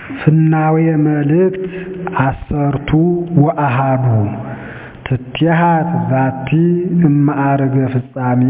ፍናዌ መልእክት አሰርቱ ወአሃዱ ትትሃት ዛቲ እማዕርገ ፍጻሜ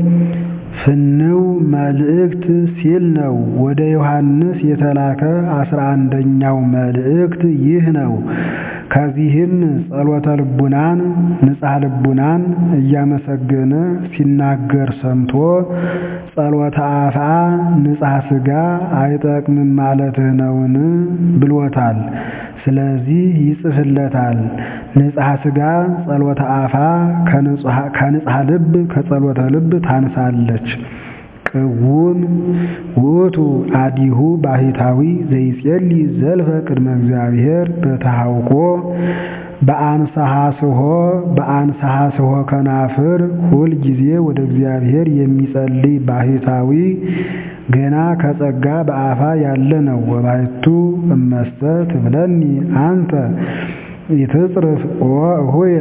ፍንው መልእክት ሲል ነው። ወደ ዮሐንስ የተላከ አስራ አንደኛው መልእክት ይህ ነው። ከዚህም ጸሎተ ልቡናን ንጽሐ ልቡናን እያመሰገነ ሲናገር ሰምቶ ጸሎተ አፍአ ንጽሐ ሥጋ አይጠቅምም ማለትህ ነውን ብሎታል። ስለዚህ ይጽፍለታል። ንጽሐ ሥጋ ጸሎተ አፋ ከንጽሐ ልብ ከጸሎተ ልብ ታንሳለች። ቅውም ውእቱ አዲሁ ባሕታዊ ዘይጼሊ ዘልፈ ቅድመ እግዚአብሔር በተሐውኮ በአንሰሐስሖ በአንሰሐስሖ ከናፍር ሁል ጊዜ ወደ እግዚአብሔር የሚጸልይ ባሕታዊ ገና ከጸጋ በአፋ ያለ ነው። ወባሕቱ እመሰ ትብለኒ አንተ ይትጽርፍ ወእሁየ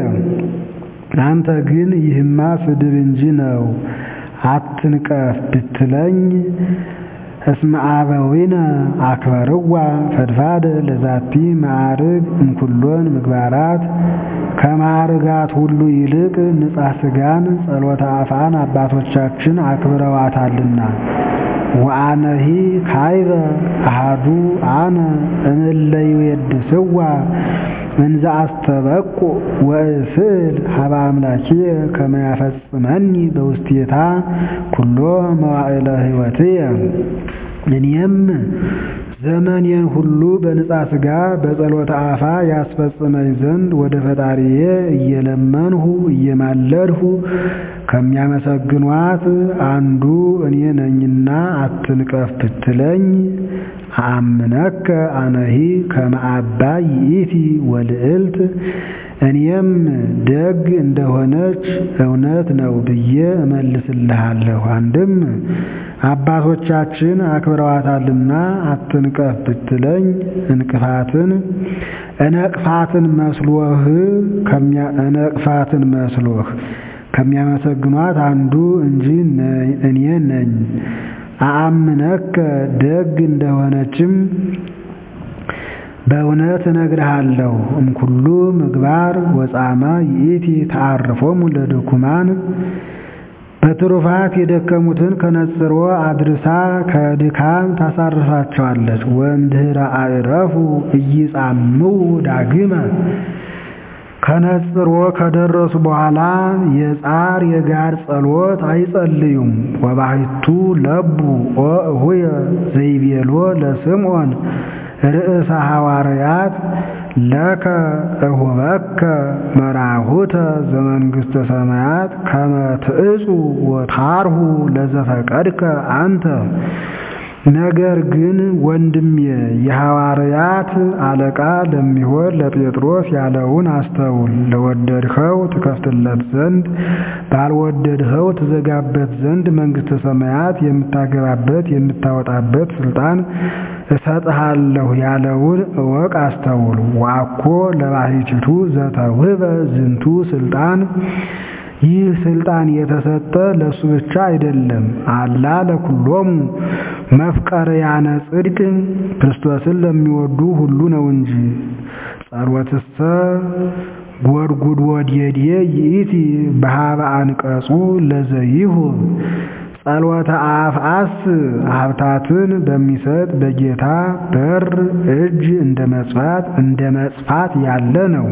አንተ ግን ይህማ ስድብ እንጂ ነው አትንቀፍ ብትለኝ እስመ አበዊነ አክበርዋ ፈድፋደ ለዛቲ ማዕርግ እምኩሎን ምግባራት ከማዕርጋት ሁሉ ይልቅ ንጽሐ ሥጋን ጸሎተ አፋን አባቶቻችን አክብረዋታልና። ወአነሂ ካይበ አሃዱ አነ እምእለ ይዌድስዋ እንዘ አስተበቁ ወእስእል ሀበ አምላኪየ ከመ ያፈጽመኒ በውስቴታ ኩሎ መዋዕለ ሕይወትየ እኔም ዘመኔን ሁሉ በንጻ ሥጋ በጸሎተ አፋ ያስፈጽመኝ ዘንድ ወደ ፈጣሪዬ እየለመንሁ እየማለድሁ ከሚያመሰግኗት አንዱ እኔ ነኝና አትንቀፍ ብትለኝ አምነከ አነሂ ከመ አባይ ይእቲ ወልዕልት እኔም ደግ እንደሆነች እውነት ነው ብዬ እመልስልሃለሁ። አንድም አባቶቻችን አክብረዋታልና አትንቀፍ ብትለኝ እንቅፋትን እነቅፋትን መስሎህ እነቅፋትን መስሎህ ከሚያመሰግኗት አንዱ እንጂ እኔ ነኝ። አአምነከ ደግ እንደሆነችም በእውነት እነግርሃለሁ። እምኩሉ ምግባር ወጻማ ይእቲ ተዓርፎሙ ለድኩማን በትሩፋት የደከሙትን ከነጽሮ አድርሳ ከድካም ታሳርፋቸዋለች። ወእምድኅረ አዕረፉ ኢይጻምው ዳግመ ከነጽሮ ከደረሱ በኋላ የጻር የጋር ጸሎት አይጸልዩም። ወባሕቱ ለቡ ኦ እሁየ ዘይቤሎ ለስምዖን ርእሰ ሐዋርያት ለከ እሁበከ መራሁተ ዘመንግሥተ ሰማያት ከመ ትእጹ ወታርሁ ለዘፈቀድከ አንተ። ነገር ግን ወንድሜ የሐዋርያት አለቃ ለሚሆን ለጴጥሮስ ያለውን አስተውል። ለወደድኸው ትከፍትለት ዘንድ ባልወደድኸው ትዘጋበት ዘንድ መንግሥተ ሰማያት የምታገባበት የምታወጣበት ሥልጣን እሰጥሃለሁ ያለውን እወቅ፣ አስተውል። ዋኮ ለባሕቲቱ ዘተውህበ ዝንቱ ሥልጣን ይህ ሥልጣን የተሰጠ ለእሱ ብቻ አይደለም፣ አላ ለኩሎሙ መፍቀርያነ ጽድቅ ክርስቶስን ለሚወዱ ሁሉ ነው እንጂ። ጸሎትሰ ጎድጉድ ወድየድየ ይእቲ በሃበ አንቀጹ ለዘይሁ ጸሎተ አፍአስ ሀብታትን በሚሰጥ በጌታ በር እጅ እንደ መጽፋት እንደ መጽፋት ያለ ነው።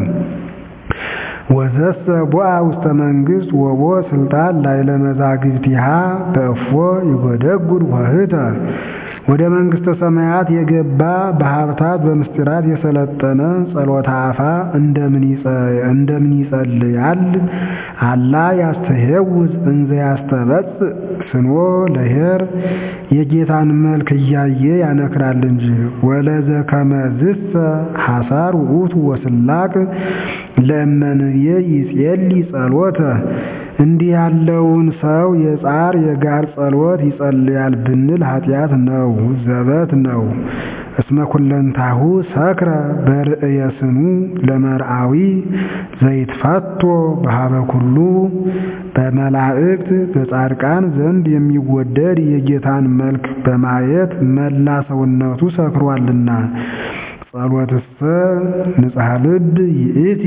ወዘሰ ቦአ ውስተ መንግሥት ወቦ ስልጣን ላዕለ መዛግብቲሃ በእፎ ይጎደጉድ ወህተ ወደ መንግሥተ ሰማያት የገባ በሀብታት በምስጢራት የሰለጠነ ጸሎተ አፋ እንደምን ይጸልያል? አላ ያስተሄውዝ እንዘ ያስተበጽእ ስኖ ለኄር የጌታን መልክ እያየ ያነክራል እንጂ። ወለዘ ከመዝሰ ሐሳር ውእቱ ወስላቅ ለእመንየ ይጼሊ ጸሎተ እንዲህ ያለውን ሰው የጻር የጋር ጸሎት ይጸልያል ብንል ኃጢአት ነው፣ ዘበት ነው። እስመ ኩለንታሁ ሰክረ በርእየ ስኑ ለመርአዊ ዘይትፈቶ በሃበ ኩሉ በመላእክት በጻድቃን ዘንድ የሚወደድ የጌታን መልክ በማየት መላ ሰውነቱ ሰክሯልና ጸሎትሰ ንጽሐ ልብ ይእቲ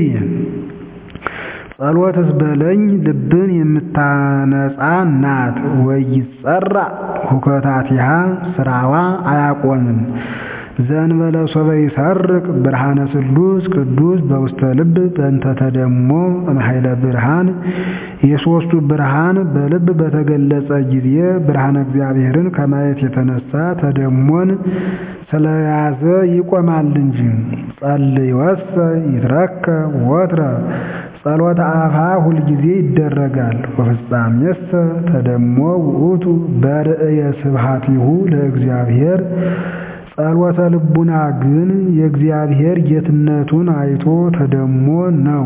ጸሎትስ በለኝ ልብን የምታነጻ ናት። ወይጸራ ሁከታቲሃ ስራዋ አያቆምም። ዘእንበለ ሶበ ይሰርቅ ብርሃነ ስሉስ ቅዱስ በውስተ ልብ በእንተ ተደሞ እምኃይለ ብርሃን የሦስቱ ብርሃን በልብ በተገለጸ ጊዜ ብርሃነ እግዚአብሔርን ከማየት የተነሳ ተደሞን ስለያዘ ይቆማል እንጂ። ጸልይወሰ ይትረከብ ወትረ ጸሎተ አፋ ሁልጊዜ ይደረጋል። ወፍጻሜሰ ተደሞ ውእቱ በርእየ ስብሐቲሁ ለእግዚአብሔር ጸሎተ ልቡና ግን የእግዚአብሔር ጌትነቱን አይቶ ተደሞ ነው።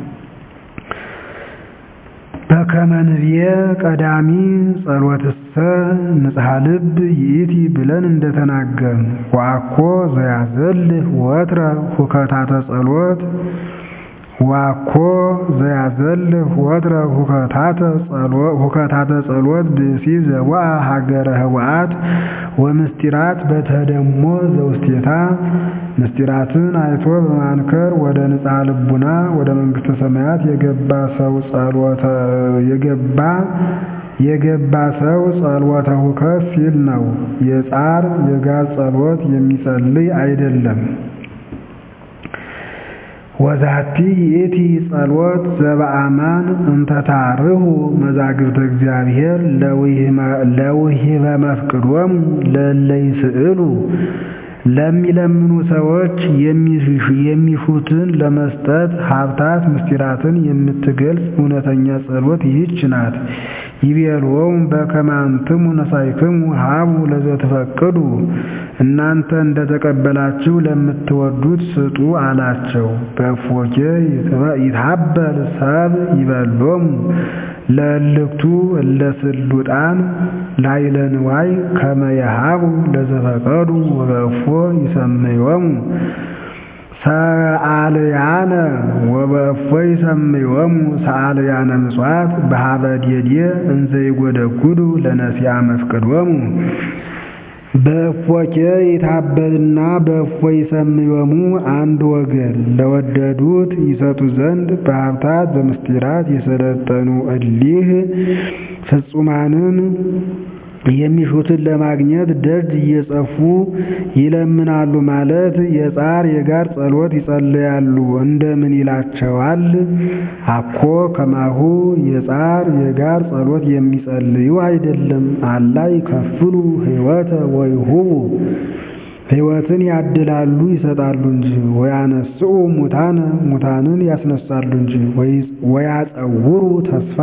በከመ ንብየ ቀዳሚ ጸሎትሰ ንጽሐ ልብ ይእቲ ብለን እንደተናገርን ዋኮ ዘያዘልህ ወትረ ሁከታተ ጸሎት ዋኮ ዘያዘልህ ወትረ ሁከታተ ጸሎት ብእሲ ዘወአ ሀገረ ህወአት ወምስጢራት በተደሞ ዘውስቴታ ምስጢራትን አይቶ በማንከር ወደ ንጽሐ ልቡና ወደ መንግሥተ ሰማያት የገባ ሰው ጸሎተ የገባ የገባ ሰው ጸሎተ ሁከት ሲል ነው። የጻር የጋር ጸሎት የሚጸልይ አይደለም። ወዛቲ ይእቲ ጸሎት ዘበአማን እንተታርሁ መዛግብተ እግዚአብሔር ለውሂበ መፍቅዶሙ ለእለ ይስእሉ ለሚለምኑ ሰዎች የሚሹትን ለመስጠት ሀብታት ምስጢራትን የምትገልጽ እውነተኛ ጸሎት ይህች ናት። ይቤልዎሙ በከመ አንትሙ ነሳይክሙ ሀቡ ለዘትፈቅዱ እናንተ እንደተቀበላችሁ ለምትወዱት ስጡ አላቸው። በእፎኬ ይትሀበል ሰብ ይበሎሙ ለእልክቱ እለ ስሉጣን ላዕለ ንዋይ ከመ የሀቡ ለዘፈቀዱ ወበእፎ ይሰምዮሙ ሰአልያነ ወበእፎ ይሰምዮሙ ሰአልያነ ምጽዋት በሀበ ዴዴ እንዘ ይጐደጉዱ ለነሲያ መፍቅዶሙ በእፎኬ ይታበልና በእፎ ይሰምዮሙ አንድ ወገን ለወደዱት ይሰጡ ዘንድ በሀብታት በምስጢራት የሰለጠኑ እሊህ ፍጹማንን የሚሹትን ለማግኘት ደጅ እየጸፉ ይለምናሉ ማለት የጻር የጋር ጸሎት ይጸልያሉ። እንደምን ይላቸዋል? አኮ ከማሁ የጻር የጋር ጸሎት የሚጸልዩ አይደለም። አላ ይከፍሉ ሕይወተ ወይሁቡ ሕይወትን ያድላሉ ይሰጣሉ እንጂ። ወያነስኡ ሙታነ ሙታንን ያስነሳሉ እንጂ። ወያጸውሩ ተስፋ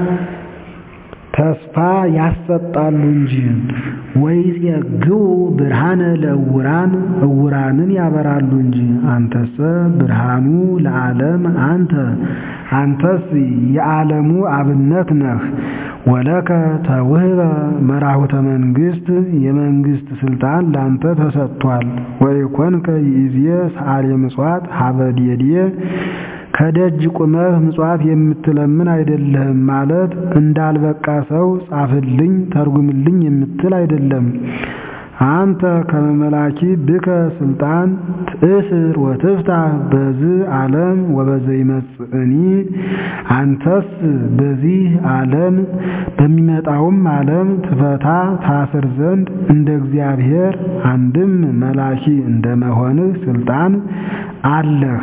ተስፋ ያሰጣሉ እንጂ። ወይጼግቡ ብርሃነ ለእውራን እውራንን ያበራሉ እንጂ። አንተሰ ብርሃኑ ለዓለም አንተ አንተስ የዓለሙ አብነት ነህ። ወለከ ተውህበ መራሁተ መንግሥት የመንግሥት ስልጣን ላንተ ተሰጥቷል። ወይኮንከ ይእዜ ሰዓሊ ምጽዋት ሀበ ዴዴ ከደጅ ቁመህ ምጽዋት የምትለምን አይደለህም ማለት እንዳልበቃ ሰው ጻፍልኝ ተርጉምልኝ የምትል አይደለም። አንተ ከመመላኪ ብከ ስልጣን ትእስር ወትፍታህ በዝ ዓለም ወበዘይመጽእኒ አንተስ በዚህ ዓለም በሚመጣውም ዓለም ትፈታ ታስር ዘንድ እንደ እግዚአብሔር አንድም መላኪ እንደመሆንህ ስልጣን አለህ።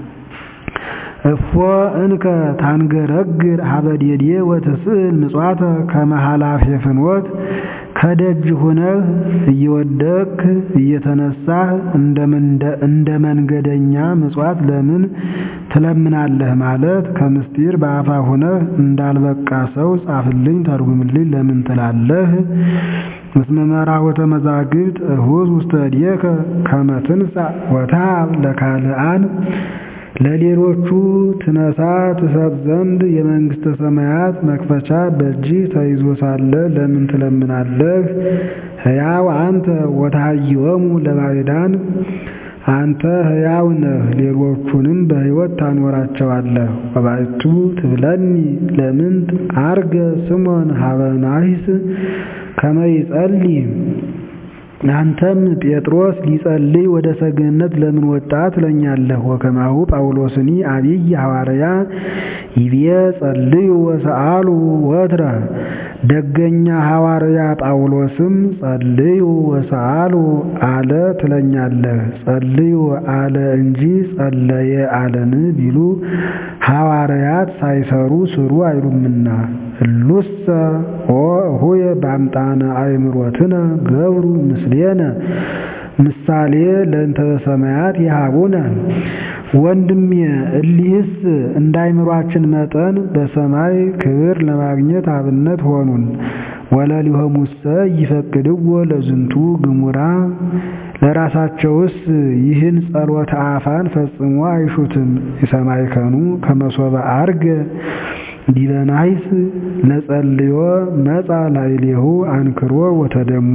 እፎ እንከ ታንገረግር ሀበ ዴዴ ወትስእል ምጽዋተ ከመ ኃላፊ ፍኖት ከደጅ ሁነህ እየወደቅህ እየተነሳህ እንደ መንገደኛ ምጽዋት ለምን ትለምናለህ? ማለት ከምስጢር በአፋ ሁነህ እንዳልበቃ ሰው ጻፍልኝ ተርጉምልኝ ለምን ትላለህ? እስመ መራወተ መዛግብት እሁዝ ውስተ እዴከ ከመ ትንሣእ ወትሃብ ለካልአን ለሌሎቹ ትነሳ ትሰጥ ዘንድ የመንግሥተ ሰማያት መክፈቻ በእጅህ ተይዞ ሳለ ለምን ትለምናለህ? ሕያው አንተ ወታሃይወሙ ለባዕዳን አንተ ሕያው ነህ፣ ሌሎቹንም በሕይወት ታኖራቸዋለህ። ወባዕቱ ትብለኒ ለምንት አርገ ስሞን ሀበ ናሂስ ከመ ይጸልይ አንተም ጴጥሮስ ሊጸልይ ወደ ሰገነት ለምን ወጣ ትለኛለህ? ወከማሁ ጳውሎስኒ አብይ ሐዋርያ ይቤ ጸልዩ ወሰአሉ ወትረ ደገኛ ሐዋርያ ጳውሎስም ጸልዩ ወሰአሉ አለ ትለኛለህ። ጸልዩ አለ እንጂ ጸለየ አለን ቢሉ ሐዋርያት ሳይሰሩ ስሩ አይሉምና እሉሰ ኦ እሁየ በአምጣነ አእምሮትነ ገብሩ ምስሌነ ምሳሌ ለእንተ በሰማያት ይሃቡነ ወንድሜ እሊህስ እንደ አእምሯችን መጠን በሰማይ ክብር ለማግኘት አብነት ሆኑን። ወለሊሆሙሰ ይፈቅድዎ ለዝንቱ ግሙራ ለራሳቸውስ ይህን ጸሎተ አፋን ፈጽሞ አይሹትም። የሰማይከኑ ከመሶበ አርገ ዲበ ናይስ ለጸልዮ መጻ ላዕሌሁ አንክሮ ወተደሞ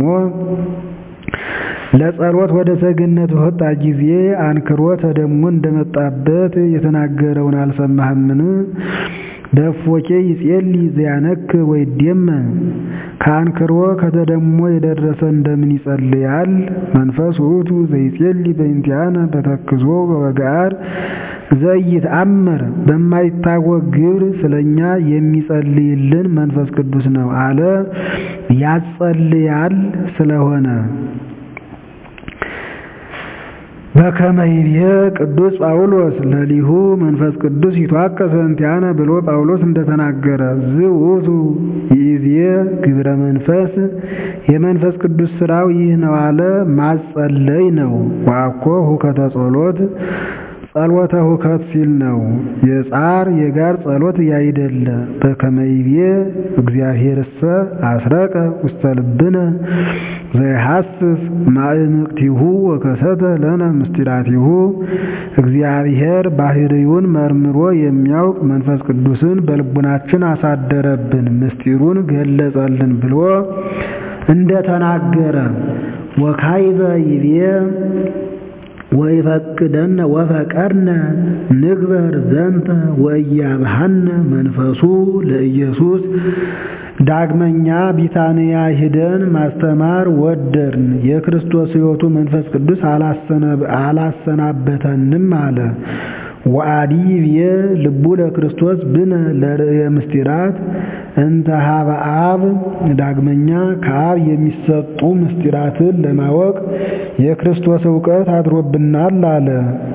ለጸሎት ወደ ሰገነት በወጣ ጊዜ አንክሮ ተደሞ እንደመጣበት የተናገረውን አልሰማህምን? በእፎኬ ይጼሊ ዘያነክ ወይዴመ ከአንክሮ ከተደሞ የደረሰ እንደምን ይጸልያል? መንፈስ ውእቱ ዘይጼሊ በእንቲአነ በተክዞ ወበገአር ዘይትአመር በማይታወቅ ግብር ስለኛ የሚጸልይልን መንፈስ ቅዱስ ነው አለ ያጸልያል ስለሆነ በከመ ይቤ ቅዱስ ጳውሎስ ለሊሁ መንፈስ ቅዱስ ይትዋቀስ እንቲአነ ብሎ ጳውሎስ እንደተናገረ ዝውቱ ይእዜ ግብረ መንፈስ የመንፈስ ቅዱስ ስራው ይህ ነው አለ ማጸለይ ነው። ዋኮ ሁከተ ጸሎት ጸሎተ ሁከት ሲል ነው። የጻር የጋር ጸሎት ያይደለ በከመ ይቤ እግዚአብሔርሰ አስረቀ ውስተ ልብነ ዘይሐስስ ማእምቅቲሁ ወከሰተ ለነ ምስጢራቲሁ እግዚአብሔር ባህርዩን መርምሮ የሚያውቅ መንፈስ ቅዱስን በልቡናችን አሳደረብን ምስጢሩን ገለጸልን ብሎ እንደተናገረ ወካይበ ይቤ ወይፈቅደነ ወፈቀድነ ንግበር ዘንተ ወእያብሐነ መንፈሱ ለኢየሱስ ዳግመኛ ቢታንያ ሂደን ማስተማር ወደርን። የክርስቶስ ሕይወቱ መንፈስ ቅዱስ አላሰናበተንም አለ። ወአዲ ብየ ልቡ ለክርስቶስ ብነ ለርእየ ምስጢራት እንተ ሀበ አብ ዳግመኛ ከአብ የሚሰጡ ምስጢራትን ለማወቅ የክርስቶስ እውቀት አድሮብናል አለ።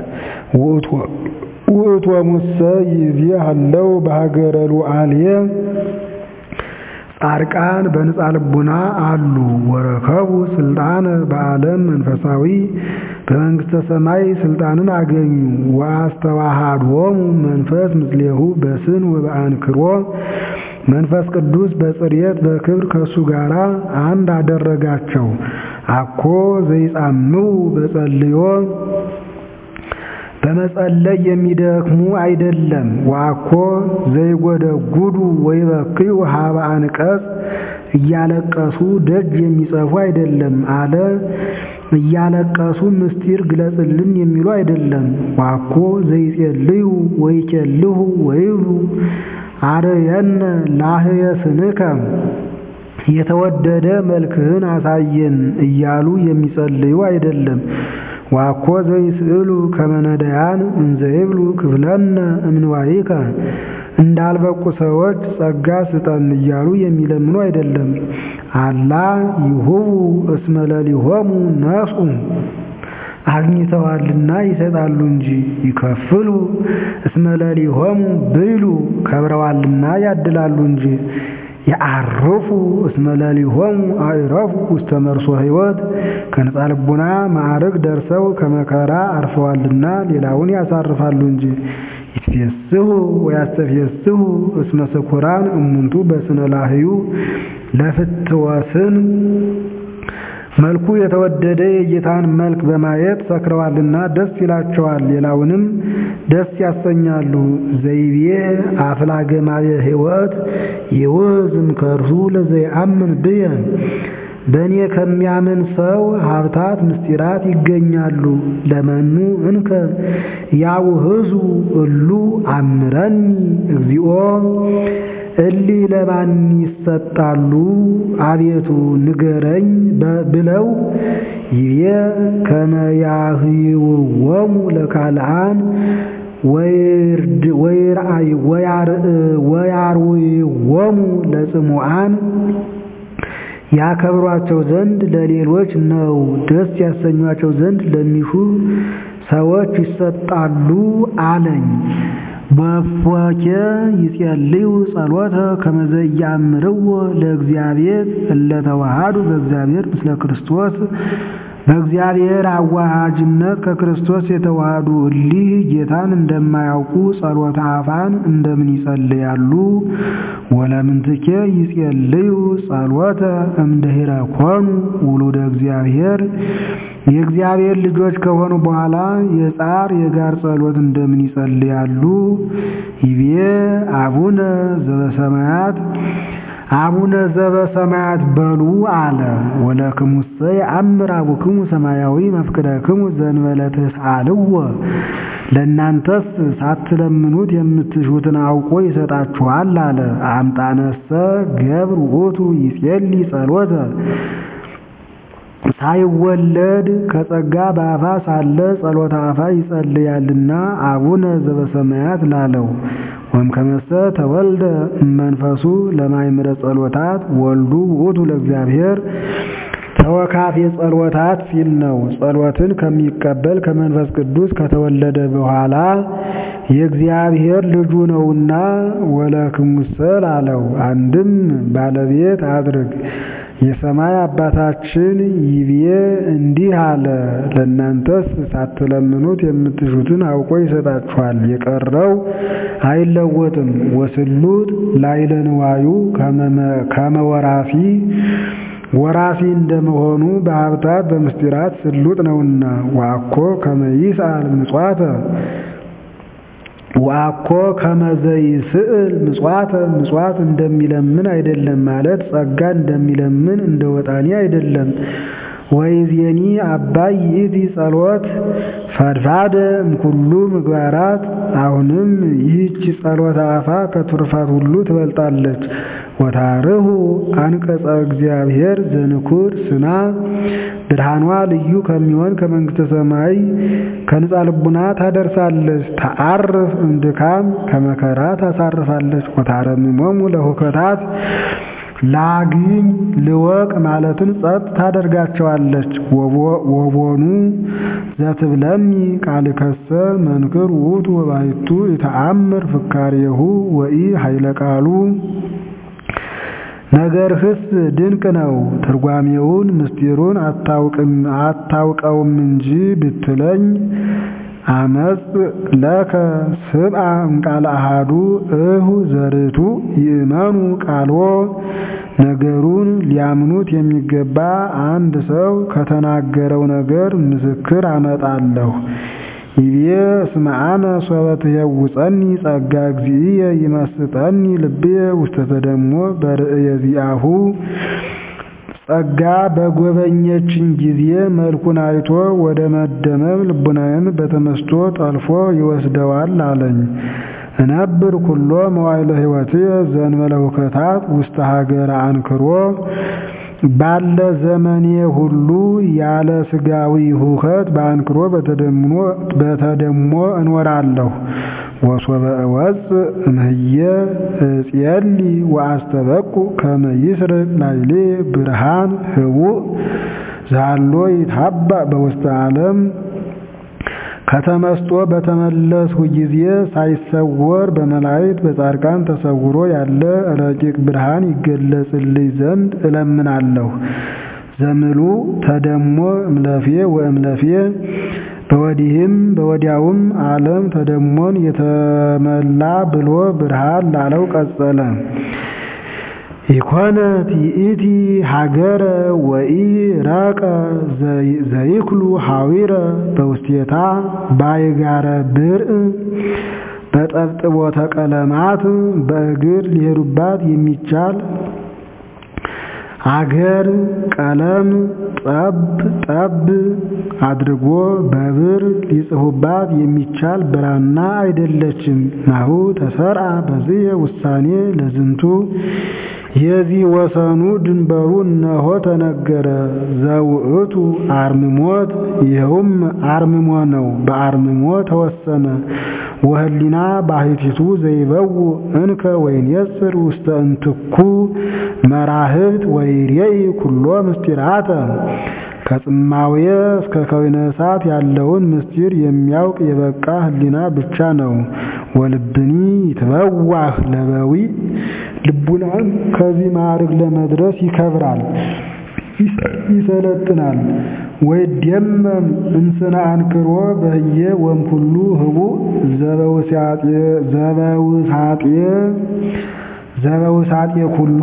ውእቶ ሙሰ ይዜ አለው በሀገረ ሉዓልየ ጻድቃን በንጻ ልቡና አሉ ወረከቡ ስልጣነ በዓለም መንፈሳዊ በመንግስተ ሰማይ ስልጣንን አገኙ። ወአስተዋሃዶሙ መንፈስ ምስሌሁ በስን ወበአንክሮ መንፈስ ቅዱስ በጽርየት በክብር ከእሱ ጋር አንድ አደረጋቸው። አኮ ዘይጻምው በጸልዮ በመጸለይ የሚደክሙ አይደለም። ዋኮ ዘይጎደጉዱ ወይበክዩ ሀበ አንቀጽ እያለቀሱ ደጅ የሚጸፉ አይደለም አለ። እያለቀሱ ምስጢር ግለጽልን የሚሉ አይደለም። ዋኮ ዘይጼልዩ ወይኬልሁ ወይብሉ አርየነ ላህየ ስንከ የተወደደ መልክህን አሳየን እያሉ የሚጸልዩ አይደለም። ዋኮ ዘይስእሉ ከመነዳያን እንዘይብሉ ክፍለነ እምንዋይከ እንዳልበቁ ሰዎች ጸጋ ስጠን እያሉ የሚለምኑ አይደለም። አላ ይሁቡ እስመ ለሊሆሙ ነሱ አግኝተዋልና ይሰጣሉ እንጂ ይከፍሉ እስመ ለሊሆሙ ብሉ ከብረዋልና ያድላሉ እንጂ የአርፉ እስመ ለሊሆሙ አዕረፉ ውስተ መርሶ ሕይወት ከነጻ ልቡና ማዕረግ ደርሰው ከመከራ አርፈዋልና ሌላውን ያሳርፋሉ እንጂ ይትፌስሑ ወያስተፌስሑ እስመ ስኩራን እሙንቱ በስነ ላህዩ ለፍትወስን መልኩ የተወደደ የጌታን መልክ በማየት ሰክረዋልና ደስ ይላቸዋል፣ ሌላውንም ደስ ያሰኛሉ። ዘይቤ አፍላገማየ ሕይወት ይውዝም ከርሱ ለዘይአምን ብየ በእኔ ከሚያምን ሰው ሀብታት ምስጢራት ይገኛሉ። ለመኑ እንከ ያውህዙ እሉ አምረኒ እግዚኦ እሊህ ለማን ይሰጣሉ? አቤቱ ንገረኝ ብለው ይቤ ከመ ያህይወሙ ለካልአን ወያርውይዎሙ ለጽሙዓን ያከብሯቸው ዘንድ ለሌሎች ነው። ደስ ያሰኟቸው ዘንድ ለሚሹ ሰዎች ይሰጣሉ አለኝ። በፎኬ ይጼልዩ ጸሎተ ከመዘ ያምርዎ ለእግዚአብሔር እለተዋሃዱ በእግዚአብሔር ምስለ ክርስቶስ በእግዚአብሔር አዋሃጅነት ከክርስቶስ የተዋሃዱ እሊህ ጌታን እንደማያውቁ ጸሎተ አፋን እንደምን ይጸልያሉ? ወለምንትኬ ይጼልዩ ጸሎተ እምድኅረ ኮኑ ውሉደ እግዚአብሔር የእግዚአብሔር ልጆች ከሆኑ በኋላ የጻር የጋር ጸሎት እንደምን ይጸልያሉ? ይቤ አቡነ ዘበሰማያት አቡነ ዘበሰማያት በሉ አለ። ወለክሙሰ የአምር አቡክሙ ሰማያዊ መፍቅደክሙ ዘእንበለ ትስአልዎ ለእናንተስ ሳትለምኑት የምትሹትን አውቆ ይሰጣችኋል አለ። አምጣነሰ ገብር ውእቱ ይጼልይ ጸሎተ ሳይወለድ ከጸጋ በአፋ ሳለ ጸሎተ አፋ ይጸልያልና አቡነ ዘበሰማያት ላለው ወእምከመሰ ተወልደ እመንፈሱ ለማይምረ ጸሎታት ወልዱ ውእቱ ለእግዚአብሔር ተወካፌ ጸሎታት ሲል ነው። ጸሎትን ከሚቀበል ከመንፈስ ቅዱስ ከተወለደ በኋላ የእግዚአብሔር ልጁ ነውና ወለክሙሰ ላለው አንድም ባለቤት አድርግ የሰማይ አባታችን ይቤ እንዲህ አለ፣ ለእናንተስ ሳትለምኑት የምትሹትን አውቆ ይሰጣችኋል። የቀረው አይለወጥም። ወስሉጥ ላዕለ ንዋዩ ከመ ወራሲ ወራሲ እንደመሆኑ በሀብታት በምስጢራት ስሉጥ ነውና ዋኮ ከመ ይስአል ምጽዋተ ዋኮ ከመዘይ ስዕል ምጽዋተ ምጽዋት እንደሚለምን አይደለም ማለት ጸጋ እንደሚለምን እንደ ወጣኒ አይደለም። ወይዜኒ አባይ ይእቲ ጸሎት ፈድፋደ እምኩሉ ምግባራት አሁንም ይህች ጸሎተ አፋ ከቱርፋት ሁሉ ትበልጣለች። ወታርሁ አንቀጸ እግዚአብሔር ዘንኩር ስና ብርሃኗ ልዩ ከሚሆን ከመንግሥተ ሰማይ ከንጻ ልቡና ታደርሳለች። ተአርፍ እምድካም ከመከራ ታሳርፋለች። ወታረምሞሙ ለሁከታት ላግኝ ልወቅ ማለትን ጸጥ ታደርጋቸዋለች። ወቦኑ ዘትብለኒ ቃልከሰ መንክር ውእቱ ወባሕቱ የተአምር ፍካሬሁ ወኢ ኃይለ ቃሉ ነገርህስ ድንቅ ነው፣ ትርጓሜውን ምስጢሩን አታውቀውም እንጂ ብትለኝ አመፅ ለከ ስብአ እምቃለ አሃዱ እሁ ዘርቱ ይእመኑ ቃልዎ ነገሩን ሊያምኑት የሚገባ አንድ ሰው ከተናገረው ነገር ምስክር አመጣለሁ። ይቤ እስመ አነ ሶበ ትየውፀኒ ጸጋ እግዚእየ ይመስጠኒ ልብየ ውስተ ተደሞ በርእየ ዚአሁ ጸጋ በጎበኘችኝ ጊዜ መልኩን አይቶ ወደ መደመም ልቡናዬን በተመስጦ ጠልፎ ይወስደዋል አለኝ። እነብር ኩሎ መዋዕለ ሕይወትየ ዘእንበለ ሁከታት ውስተ ሀገረ አንክሮ ባለ ዘመኔ ሁሉ ያለ ስጋዊ ሁከት በአንክሮ በተደሞ እኖራለሁ። ወሶበ እወፅእ እምህየ እጼሊ ወአስተበቁ ከመ ይስርቅ ላዕሌ ብርሃን ህቡእ ዛሎ ይታባእ በውስተ ዓለም ከተመስጦ በተመለስሁ ጊዜ ሳይሰወር በመላእክት በጻድቃን ተሰውሮ ያለ ረቂቅ ብርሃን ይገለጽልኝ ዘንድ እለምናለሁ። ዘምሉ ተደሞ እምለፌ ወእምለፌ በወዲህም በወዲያውም ዓለም ተደሞን የተመላ ብሎ ብርሃን ላለው ቀጸለ። ኢኮነት ይእቲ ሀገረ ወኢ ረቀ ዘይክሉ ሐዊረ በውስቴታ ባይጋረ ብርእ በጠብጥቦተ ቀለማት በእግር ሊሄዱባት የሚቻል አገር ቀለም ጠብ ጠብ አድርጎ በብር ሊጽፉባት የሚቻል ብራና አይደለችም። ናሁ ተሰርአ በዚህ ውሳኔ ለዝንቱ የዚህ ወሰኑ ድንበሩ እነሆ ተነገረ። ዘውእቱ አርምሞት ይኸውም አርምሞ ነው። በአርምሞ ተወሰነ። ወህሊና ባሕቲቱ ዘይበው እንከ ወይንየጽር ውስተ እንትኩ መራህብት ወይሬኢ ኩሎ ምስጢራተ ከጽማዌ እስከ ከዊነ እሳት ያለውን ምስጢር የሚያውቅ የበቃ ህሊና ብቻ ነው። ወልብኒ ይትበዋህ ለበዊ ልቡናን ከዚህ ማዕርግ ለመድረስ ይከብራል፣ ይሰለጥናል። ወይደመም እንስነ አንክሮ በህየ ወምኩሉ ህቡእ ዘበውሳጤ ኩሉ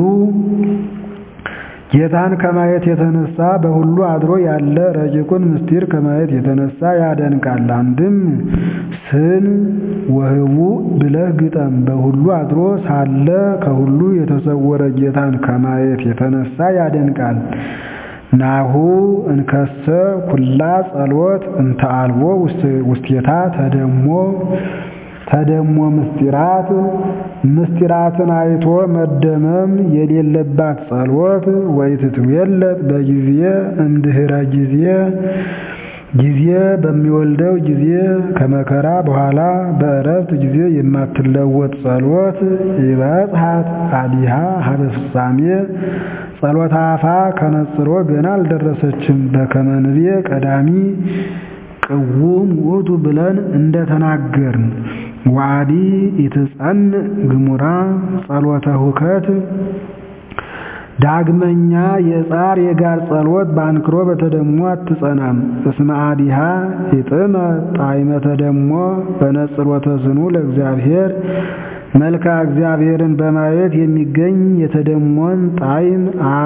ጌታን ከማየት የተነሳ በሁሉ አድሮ ያለ ረቂቁን ምስጢር ከማየት የተነሳ ያደንቃል። አንድም ስን ወህቡእ ብለህ ግጠም። በሁሉ አድሮ ሳለ ከሁሉ የተሰወረ ጌታን ከማየት የተነሳ ያደንቃል። ናሁ እንከሰ ኩላ ጸሎት እንተ አልቦ ውስቴታ ተደሞ ተደሞ ምስጢራት ምስጢራትን አይቶ መደመም የሌለባት ጸሎት ወይትትዌለጥ በጊዜ እምድህረ ጊዜ ጊዜ በሚወልደው ጊዜ ከመከራ በኋላ በእረፍት ጊዜ የማትለወጥ ጸሎት ይበጽሐት አዲሃ ሀበ ፍጻሜ ጸሎተ አፋ ከነጽሮ ገና አልደረሰችም። በከመ ንቤ ቀዳሚ ቅውም ውእቱ ብለን እንደተናገርን ዋዲ ኢትጸንዕ ግሙራ ጸሎተ ሁከት ዳግመኛ የጻር የጋር ጸሎት በአንክሮ በተደሞ አትጸናም። እስመ አዲሃ ይጥመ ጣዕመ ተደሞ በነጽሮተ ስኑ ለእግዚአብሔር መልካ እግዚአብሔርን በማየት የሚገኝ የተደሞን ጣዕም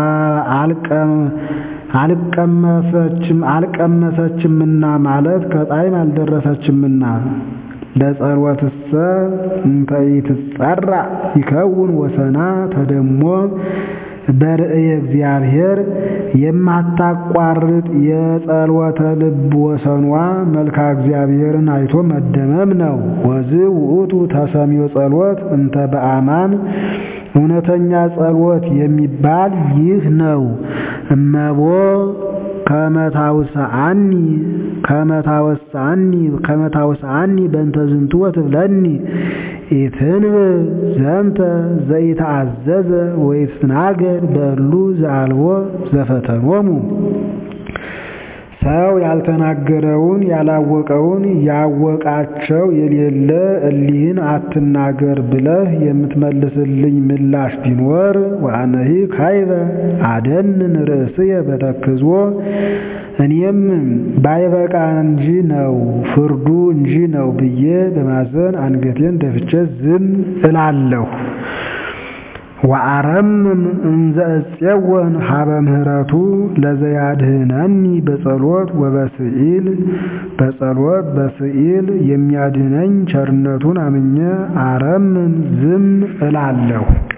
አልቀመሰችም አልቀመሰችምና ማለት ከጣዕም አልደረሰችምና ለጸሎትሰ እንተ ኢትጸራ ይከውን ወሰና ተደሞ በርእየ እግዚአብሔር የማታቋርጥ የጸሎተ ልብ ወሰኗ መልካ እግዚአብሔርን አይቶ መደመም ነው። ወዝ ውእቱ ተሰሚዮ ጸሎት እንተ በአማን እውነተኛ ጸሎት የሚባል ይህ ነው። እመቦ ከመታውሰአኒ ከመታወሰአኒ ከመታውሰአኒ በእንተ ዝንቱ ወትብለኒ ኢትንብ ዘንተ ዘይተአዘዘ ወይትናገር በሉ ዘአልቦ ዘፈተኖሙ ሰው ያልተናገረውን ያላወቀውን ያወቃቸው የሌለ እሊህን አትናገር ብለህ የምትመልስልኝ ምላሽ ቢኖር ወአነሂ ካይበ አደንን ርእስየ በተክዞ እኔም ባይበቃ እንጂ ነው ፍርዱ እንጂ ነው ብዬ በማዘን አንገቴን ደፍቼ ዝም እላለሁ። ወአረምም እንዘ እፄወን ሀበ ምህረቱ ለዘያድህነኒ በጸሎት ወበስኢል በጸሎት በስኢል የሚያድነኝ ቸርነቱን አምኜ አረምም ዝም እላለሁ።